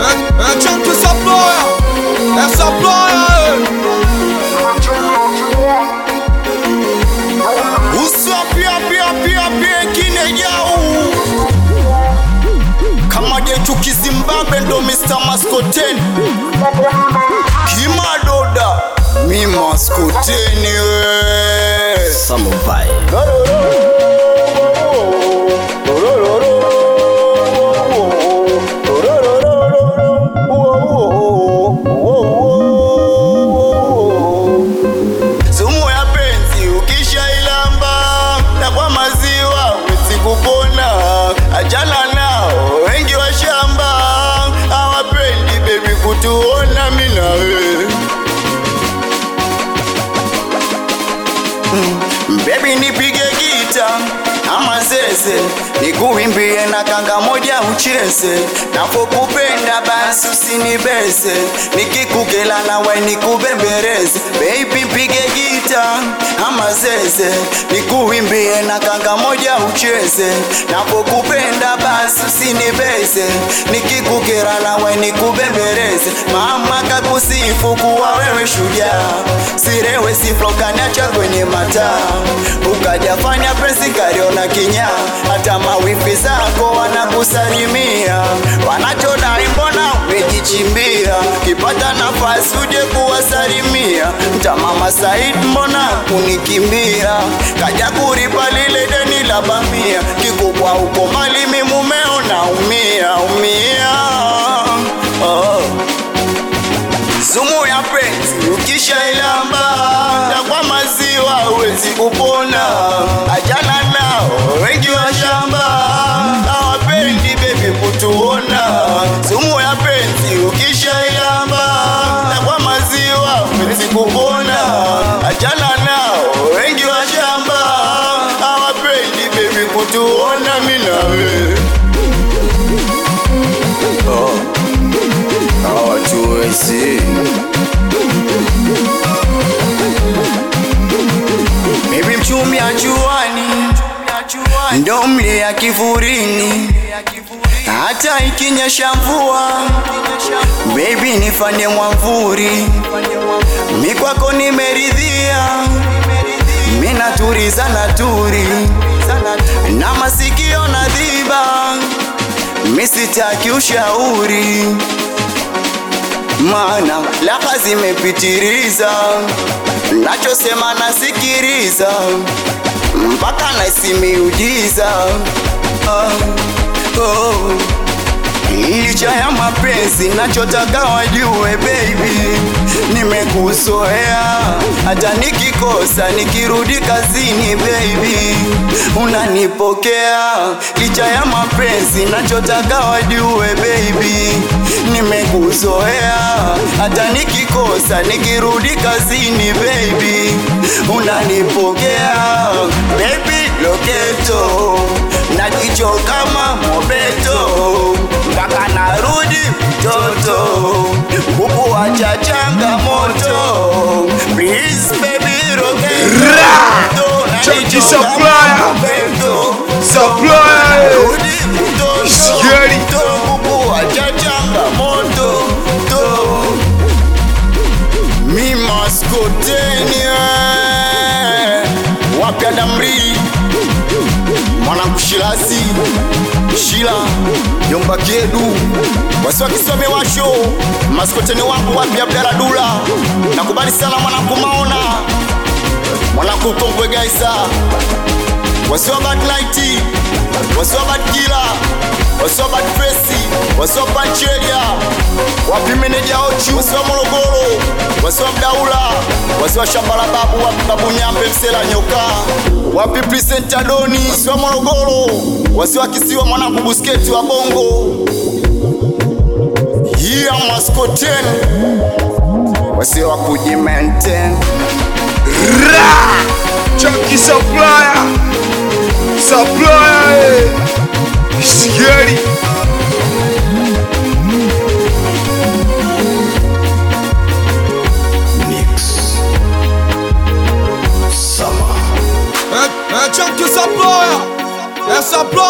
É, é tchan que essa ploia, essa ploia, Uso pia pia pia pia kine yao Kama jetu kizimbabwe ndo Mr. Maskoteni Kimadoda Mi Maskoteni we Samurai. Sumu ya penzi ukishailamba na kwa maziwa wezi kupona, achana nao wengi wa shamba hawapendi bebi kutuona mimi na wewe Baby nipige gita ama zeze nikuimbie na kanga moja ucheze napokupenda basi usinibeze nikikukela nawe nikubembereze Baby pige gita ama zeze nikuimbie na kanga moja ucheze napokupenda basi usinibeze nikikukera nawe nikubembereze mama kakusifu kuwa wewe shujaa sirewe siflokaniacha kwenye mataa ukajafanya penzi kariona kinya hata mawifi zako wanakusalimia wanachodai mbona umejichimbia kipata nafasi uje kuwasalimia mtamama Said mbona kunikimbia kaja kuripa lile deni la bamia kikubwa uko mali mi mumeo naumia umia oh. Sumu ya penzi ukishailamba na kwa maziwa huwezi kupona. Ajana nao wengi wa shamba hawapendi bebi kutuona. Sumu ya penzi ukishailamba na kwa maziwa huwezi kupona. Ajana nao wengi wa shamba hawapendi bebi kutuona mimi na wewe. Hawatuwezi. Baby mchumi ajuani ndo mlia kivurini, hata ikinyesha mvua baby nifanye mwamvuri, mi kwako nimeridhia, mi naturiza naturi na masikio na dhiba, mi sitaki ushauri maana laka zimepitiriza, nachosema nasikiriza mpaka naisi miujiza ah, oh. Licha ya mapenzi nachotaka wajue baby, nimekuzoea hata nikikosa nikirudi kazini baby, unanipokea. Licha ya mapenzi nachotaka wajue baby, nimekuzoea hata nikikosa nikirudi kazini baby, unanipokea baby loketo na jicho kama mobeto mpaka narudi mtoto bubu wacha changamoto please baby roketo na Chucky jicho Supplier. kama mobeto Supplier. narudi mtoto Scary. mtoto bubu wacha changamoto to mi maskoteni eh. wapya damri mwanakushilasi shila yomba kedu wasi wakisome washo maskoteni wangu wapya abdaradula nakubali sana mwanangu maona mwanangu kongwe gaisa wasiwa bad night wasiwa bad kila wasiwa bad fesi wasiwa pancheria wapi meneja ochu wasiwa morogoro wasiwa mdaula wasiwa shamba la babu wapi babu nyambe msela nyoka wapi presenta doni wasiwa morogoro wasiwa kisiwa mwanangu busketi wa bongo hiya maskoten wasiwa kujimenten Ra! Chucky Supplier. Supplier. eh. Scary. Mix. Summer. É, é tchan que essa ploia, essa ploia.